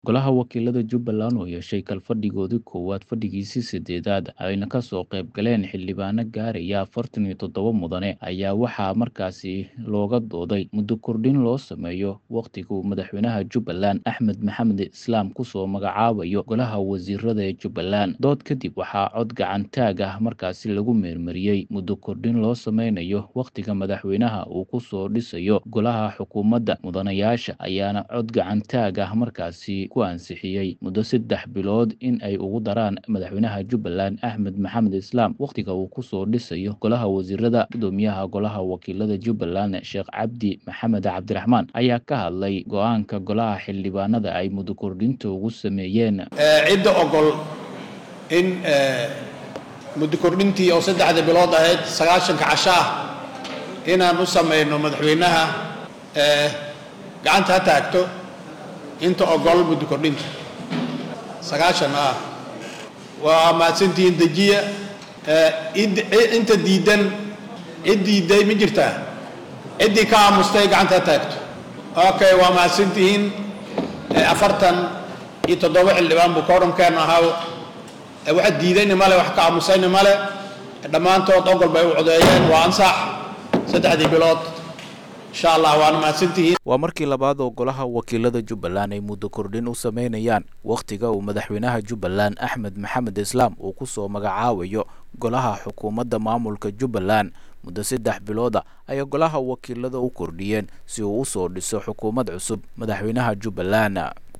Golaha Wakiilada Jubbaland oo yeeshay kalfadhigoodii koowaad fadhigiisii sideedaad ayna ka soo qayb galeen xildhibaano gaaraya afartan iyo toddoba mudane ayaa waxaa markaasi looga dooday muddo kordhin loo sameeyo wakhtiga uu madaxweynaha Jubbaland Axmed Maxamed Islaam kusoo magacaabayo golaha wasiirada ee Jubbaland dood kadib waxaa cod gacan taag ah markaasi lagu meermariyey muddo kordhin loo sameynayo wakhtiga madaxweynaha uu kusoo dhisayo golaha xukuumadda mudanayaasha ayaana cod gacan taag ah markaasi ku ansixiyey muddo saddex bilood in ay ugu daraan madaxweynaha Jubbaland Axmed Maxamed Islaam wakhtiga uu kusoo dhisayo golaha wasiirada gudoomiyaha golaha wakiilada Jubbaland Sheekh Cabdi Maxamed Cabdiraxmaan ayaa ka hadlay go-aanka golaha xildhibaanada ay muddo kordhinta ugu sameeyeen cidda ogol in muddo kordhintii oo saddexda bilood ahayd sagaashanka casho ah inaan u samayno madaxweynaha gacanta ha taagto inta ogol muddo kordhinta sagaashan ah waa mahadsantihiin dejiya inta diidan cid diiday ma jirtaa ciddii ka aamustay gacanta ha taagto okay waa mahadsantihiin afartan iyo toddoba xildhibaan buu koorankeenu ahaa wax diidayna male wax ka aamusayna male dhammaantood ogol bay u codeeyeen waa ansax saddexdii bilood insha allah waana mahadsantihiin waa markii labaad oo golaha wakiilada jubbaland ay muddo kordhin u sameynayaan wakhtiga uu madaxweynaha jubbaland axmed maxamed islaam uu kusoo magacaabayo golaha xukuumadda maamulka jubbaland muddo saddex bilooda ayay golaha wakiilada u kordhiyeen si uu usoo dhiso xukuumad cusub madaxweynaha jubbaland